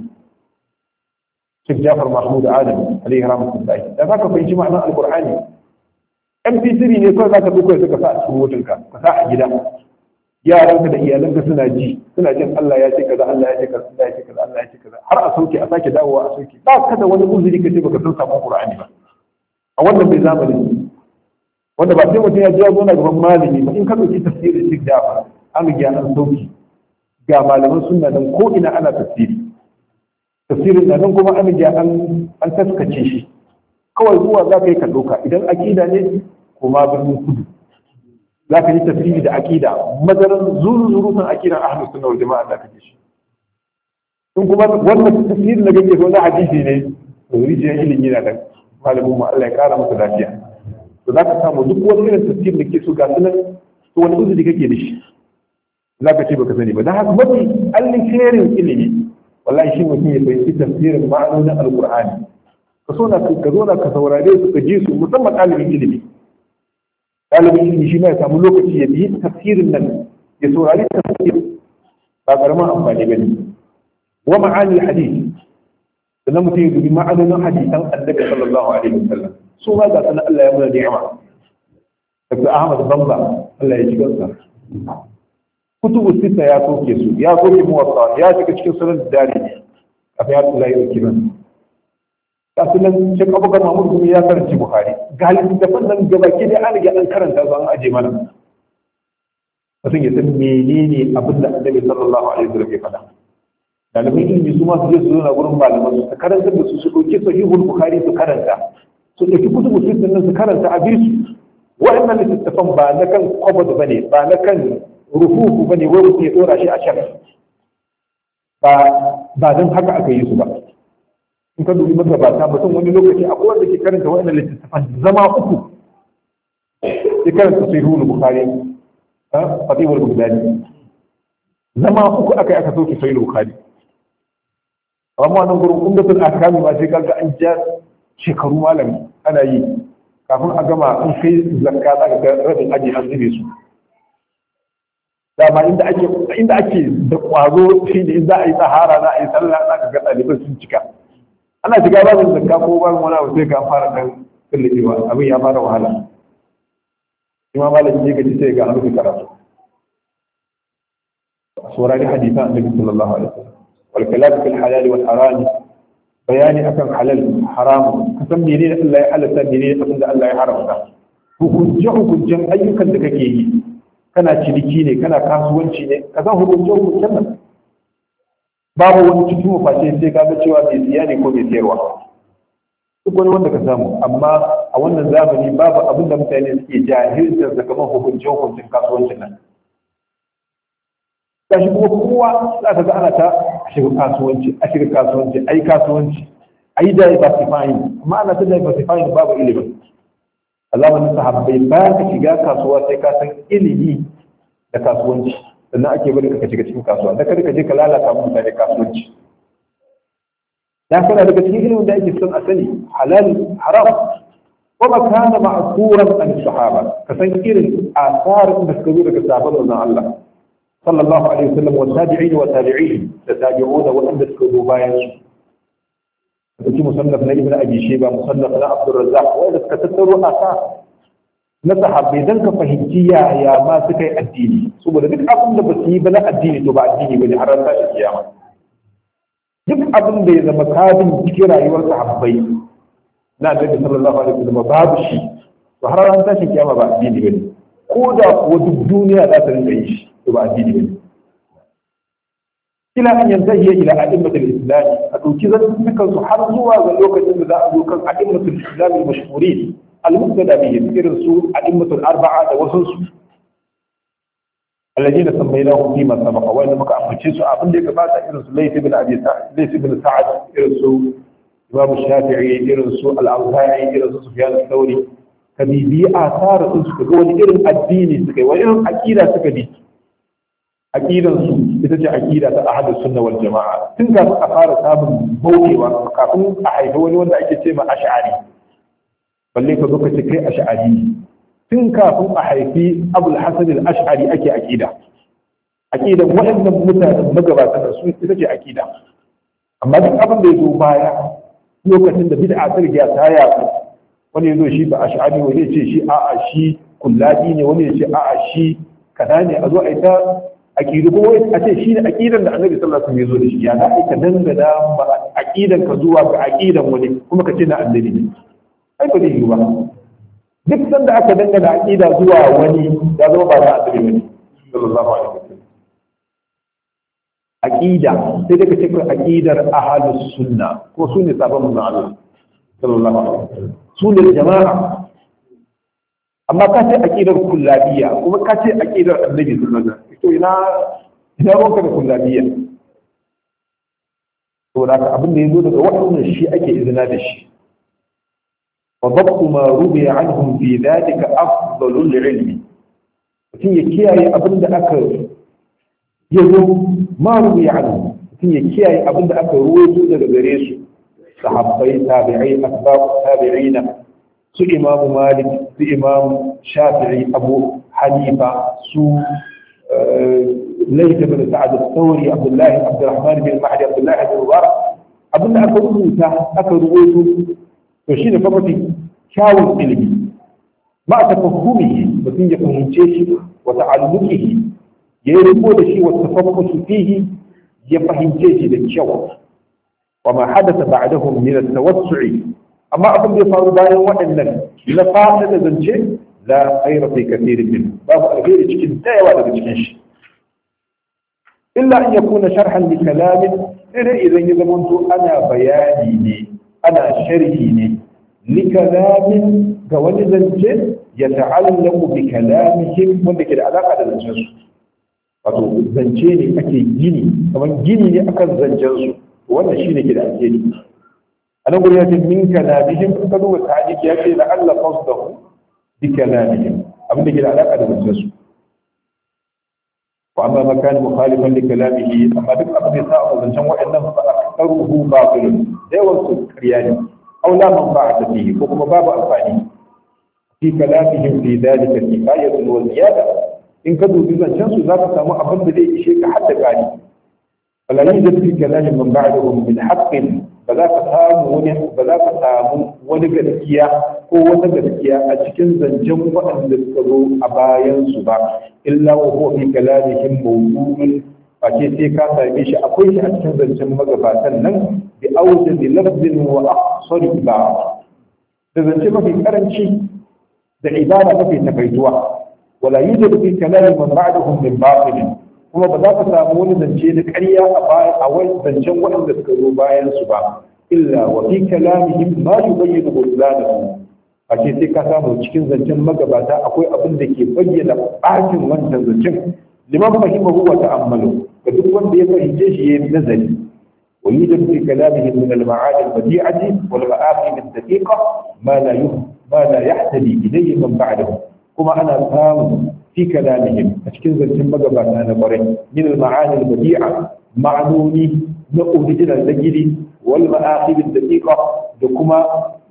Sheikh Jafar Mahmud Adam alaihi rahmatullahi da zaka fahimci ma'anar Al-Qur'ani mp3 ne kawai za ka ɗauko ya suka sa a cikin motinka ka sa a gida yaranka da iyalanka suna ji suna jin Allah ya ce kaza Allah ya ce kaza Allah ya ce kaza Allah ya ce kaza har a sauke a sake dawowa a sauke ba ka da wani uzuri ka ce baka san sabon Qur'ani ba a wannan bai zamani wanda ba sai mutum ya ji ya zo na gaban malami ba in ka ɗauki tafsirin Sheikh Jafar an ga an sauki ga malaman sunna nan ko ina ana tafsiri tafsirin nan kuma an ga an an taskace shi kawai zuwa za ka yi ka ɗauka idan akida ne kuma birnin kudu za ka yi tafsiri da akida madaran zuru zurutun akidan ahlus sunna wal jama'a da kake shi in kuma wannan tafsiri da kake so na hadisi ne to rijiyar ilimi na da malamin mu Allah ya kara masa lafiya to za ka samu duk wani irin tafsiri da ke so ga sunan to wani uzuri kake da shi za ka ce baka sani ba dan haka mafi alkhairin ilimi wallahi shi mutum ya fahimci tafsirin ma'anonin alqur'ani ka so na ka zo na ka saurare su ka ji su musamman ɗalibin ilimi ɗalibin ilimi shi ma ya samu lokaci ya biyi tafsirin nan ya saurari tafsir ba karamin amfani ba ne wa ma'ani hadith sannan mutum ya dubi ma'anonin hadisan annabi sallallahu alaihi wasallam su ma ga sanan Allah ya muna ni'ima Dr. Ahmad Bamba Allah ya ji gansa kutubu sita ya soke su ya soke muwatta ya shiga cikin sunan dare kafin ya tsula ya kiran kasu nan shek abubakar mahmud kuma ya karanci buhari ga littattafan nan gaba ke da an riga an karanta su an aje mana mutum ya san menene abin da annabi sallallahu alaihi wasallam ya faɗa ɗaliban ilimi su ma su je su zauna gurin malaman su su karanta da su su ɗauki sahihul bukhari su karanta su ɗauki kutubu sittin nan su karanta a bisu wa'annan littattafan ba na kan kwabad ba ne ba na kan rufufu ba ne wai mutum ya ɗora shi a can ba ba don haka aka yi su ba in ka dubi magabata mutum wani lokaci akwai wanda ke karanta wa'annan littattafan zama uku ya karanta sahihul bukhari fatihul bugdadi zama uku aka yi aka soke sahihul bukhari amma nan gurin umdatul ahkami ma sai kaga an ja shekaru malami ana yi kafin a gama an kai zakka za ka ga rabin aji an zube su dama inda ake inda ake da kwazo shi ne in za a yi tsahara za a yi sallah za ka ga ɗaliban sun cika ana shiga babin zakka ko babin wani abu sai ka fara dan tsallakewa abin ya fara wahala imam malami ne gaji sai ga an rufe karatu saurari hadisan annabi sallallahu alaihi wasallam wal kalam fil halal wal haram bayani akan halal haram kasan menene Allah ya halatta menene abin da Allah ya haramta hukunce hukuncen ayyukan da kake yi kana ciniki ne kana kasuwanci ne ka san hukunce hukuncen nan babu wani cikin maface sai ka ga cewa mai siya ne ko mai siyarwa duk wani wanda ka samu amma a wannan zamani babu abin da mutane suke jahiltar da kamar hukunce hukuncin kasuwancin nan gashi kuma kowa za ka ga ana ta a shiga kasuwanci a shiga kasuwanci a yi kasuwanci a yi diversifying amma ana ta diversifying babu ilimi a zamanin sahabbai bayan ka shiga kasuwa sai ka san ilimi da kasuwanci sannan ake bari ka shiga cikin kasuwa da kada ka je ka lalata mutane kasuwanci dan kana daga cikin ilimin da ake son a sani halal haram kuma kana ma'suran an sahaba ka san irin asarin da suka zo daga sahabban manzon Allah sallallahu alaihi wasallam wa tabi'in wa tabi'in da tabi'una waɗanda suka zo bayan su dauki musannaf na ibn abi shayba musannaf na abdur razzaq wanda suka tattaro asa na sahabbai dan ka fahimci yaya ma suka yi addini saboda duk abin da ba su yi ba na addini to ba addini bane har ran tashi kiyama duk abin da ya zama kabin cikin rayuwar sahabbai na annabi sallallahu alaihi wasallam babu shi to har ran tashi kiyama ba addini bane ko da kuwa duk duniya za ta rinka yi shi to ba addini bane ila an yantahiya ila a'immatul islam a dauki zantukan su har zuwa ga lokacin da za a zo kan a'immatul islam al-mashhurin al-muqtada bihim irin su a'immatul arba'a da wasu su alladina sammaynahum fi ma sabaqa wa inna muka ambace su abin da ya gabata irin su layth ibn abi sa'id layth ibn sa'ad irin su imam shafi'i irin su al-awza'i irin su sufyan al-thawri kabibi asar sun suka ga wani irin addini suka yi wani irin aqida suka bi aqidansu ita ce aqida ta ahadu sunna wal jama'a tun kafin a fara samun bautewa kafin a haifi wani wanda ake ce ma ash'ari balle ka zo ka ce kai ash'ari tun kafin a haifi abul hasan al ash'ari ake aqida aqidan waɗannan mutanen magabatan da su ita ce aqida amma duk abin da ya zo baya lokacin da bid'a ta riga ta yaku wani ya zo shi ba ash'ari wani ya ce shi a'a shi kullabi ne wani ya ce a'a shi kaza ne a zo a yi ta aqidu kuma a ce shi ne aqidan da annabi sallallahu alaihi wasallam ya zo da shi ya za ka dangana ba aqidan ka zuwa ga aqidan wani kuma ka ce na annabi ne ai ba zai yi ba duk sanda aka dangana aqida zuwa wani ya zama ba na annabi ne sallallahu alaihi wasallam aqida sai daga cikin aqidar ahlus sunna ko su ne sabon manzon Allah sallallahu alaihi wasallam su ne jama'a amma ka ce aqidar kullabiyya kuma ka ce aqidar annabi sallallahu alaihi wasallam to ina ina ronka da kullabiyya to da abin da yazo daga wannan shi ake izina da shi wa dabtu ma rubiya anhum fi dhalika afdalul ilmi mutum ya kiyaye abin da aka yazo ma rubiya anhum mutum ya kiyaye abin da aka ruwaito daga gare su sahabbai tabi'ai asbab tabi'ina su imamu malik su imamu shafi'i abu hanifa su laita bin sa'ad al-thawri abdullahi abdurrahman bin mahdi abdullahi bin mubarak abin da aka rubuta aka rubuto to shine fa mafi kyawun ilimi ma ta fahimuhi mutum ya fahimce shi wa ta'alluqihi ya yi riko da shi wa tafakkusu fihi ya fahimce shi da kyau wa ma hadatha ba'dahum min at-tawassu'i amma abin da ya faru bayan waɗannan na fata da zance la khaira fi kathirin min babu alheri cikin dayawa daga cikin shi illa an yakuna sharhan li kalamin sai idan ya zamanto ana bayani ne ana sharhi ne li kalamin ga wani zance ya ta'allaku bi kalamihim wanda ke da alaka da zancen su wato zance ne ake gini kamar gini ne akan zancen su wannan shine ke da alheri a nan gurin ya ce min kalamihim in ka duba ta'aliki ya ce la Allah qasdahu bi kalamihim abin da ke da alaka da zancen su wa amma ma kana mukhalifan li kalamihi amma duk abin da ya sa zancen wa'annan fa aktaruhu batilun da yawan su ƙarya ne aw la manfa'ata fihi ko kuma babu amfani fi kalamihim fi dhalika kifayatun wa ziyada in ka dubi zancen su za ka samu abin da zai ishe ka hadda gani wala yujad fi kalamin man ba'dahum min haqqin ba za ka samu wani ba za ka samu wani gaskiya ko wata gaskiya a cikin zancen waɗanda suka zo a bayan su ba illa wa huwa fi kalamihim mawdu'un fa ce sai ka same shi akwai shi a cikin zancen magabatan nan bi awjadi lafzin wa aqsari ibara da zance mafi karanci da ibara mafi takaituwa wala yujad fi kalami man ba'dahum min batil kuma ba za ka samu wani zance da ƙarya a baya a wani zancen waɗanda suka zo bayan su ba illa wa fi kalamihim ma yubayyinu butlanahu a ce sai ka samu cikin zancen magabata akwai abin da ke bayyana ɓacin wancan zancen liman fahimahu wa ta'ammalu ga duk wanda ya fahimce shi yayin nazari wa yujad fi kalamihim min al-ma'ani al-badi'ati wal ma'aqim ad-daqiqa ma la ma la yahtadi ilayhi man ba'dahu kuma ana samu fi kalamihim a cikin zancen magabata na kwarai min al-ma'ani al-badi'a ma'anoni na original na gidi wal ma'aqib ad-daqiqa da kuma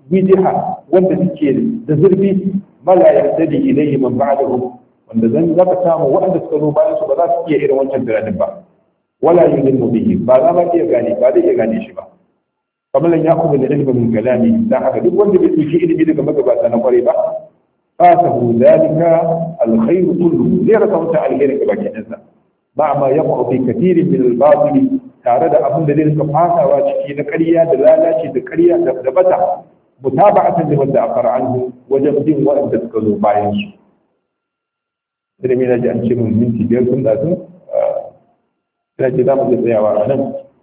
wijiha wanda suke da zurfi mala yartadi ilayhi man ba'dahum wanda zan zaka samu waɗanda suka zo bayan su ba za su iya irin wancan tunanin ba wala yulimu bihi ba za ma iya gane ba zai iya gane shi ba kamar ya kuma da ilmi min kalami dan haka duk wanda bai dauki ilimi daga magabata na kware ba fasahu dalika alkhairu kullu zai rasa wancan alheri ga baki ɗansa ba ma yaqa fi kathirin min al-batil tare da abin da zai rika fasawa ciki na ƙarya da lalaci da ƙarya da bata mutaba'atan liman da akara anhu wajen bin waɗanda suka zo bayan su sai mai naji an ce mun minti biyar sun da sun sai ce za mu iya tsayawa a nan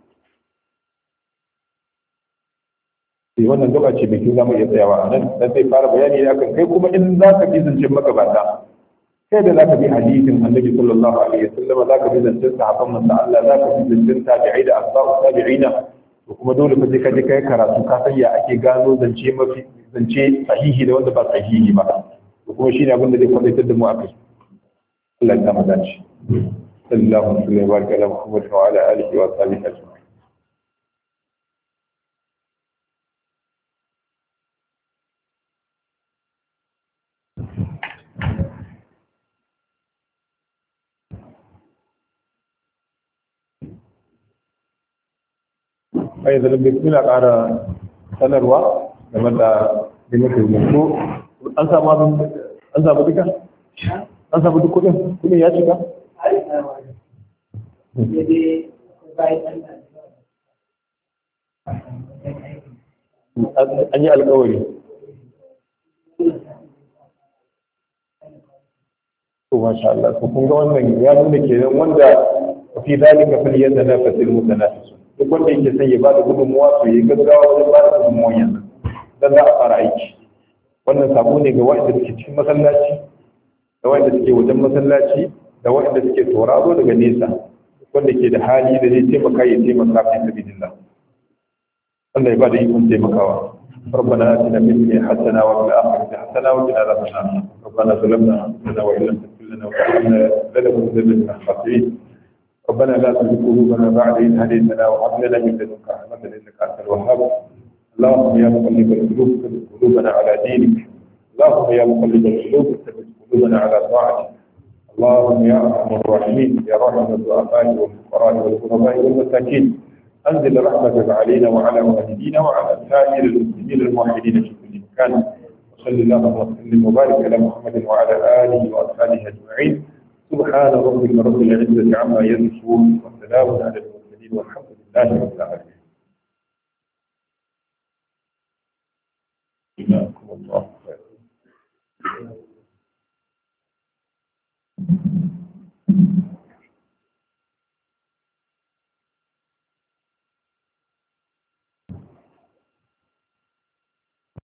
sai wannan gaba ce mai kyau za mu iya tsayawa a nan dan zai fara bayani ne akan kai kuma in za ka bi zancen magabata kai da za ka bi hadisin annabi sallallahu alaihi wasallam za ka bi zancen sahabban manzo Allah za ka bi zancen tabi'ai da asba'u tabi'ina to kuma dole fa sai ka je kai karatu ka san ya ake gano zance mafi zance sahihi da wanda ba sahihi ba to kuma shine abin da zai kwadaitar da mu akai Allah ya kama dace sallallahu alaihi wa sallam Muhammad wa ala alihi wa sahbihi ajma'in ai da lambe suna ƙara sanarwa game da limit rubutu an samu abin an samu duka an samu duk kudin kudin ya cika an yi alkawari to masha Allah to kun ga wannan ya nuna kenan wanda fi zalika fal yatanafasul mutanafisun duk wanda yake son ya ba da gudunmuwa to ya gaggawa wajen ba da gudunmuwan yanzu don za a fara aiki wannan sabo ne ga waɗanda suke cikin masallaci da waɗanda suke wajen masallaci da waɗanda suke sauraro daga nesa wanda ke da hali da zai taimaka ya taimaka fi sabilillah wanda ya ba da ikon taimakawa ربنا آتنا في الدنيا حسنة وفي الآخرة حسنة وقنا عذاب النار ربنا ظلمنا أنفسنا وإن لم تغفر لنا وترحمنا لنكونن من الخاسرين ربنا لا تزغ قلوبنا بعد إذ هديتنا وهب لنا من لدنك رحمة إنك أنت الوهاب اللهم يا مقلب القلوب ثبت قلوبنا على دينك اللهم يا مقلب القلوب ثبت قلوبنا على طاعتك اللهم يا ارحم الراحمين يا راحم الضعفاء والفقراء والغرباء والمساكين انزل رحمتك علينا وعلى والدينا وعلى سائر المسلمين الموحدين في كل مكان وصل اللهم وسلم وبارك على محمد وعلى اله واصحابه اجمعين سبحان ربك رب العزه عما يصفون وسلام على المرسلين والحمد لله رب العالمين جزاكم الله خيرا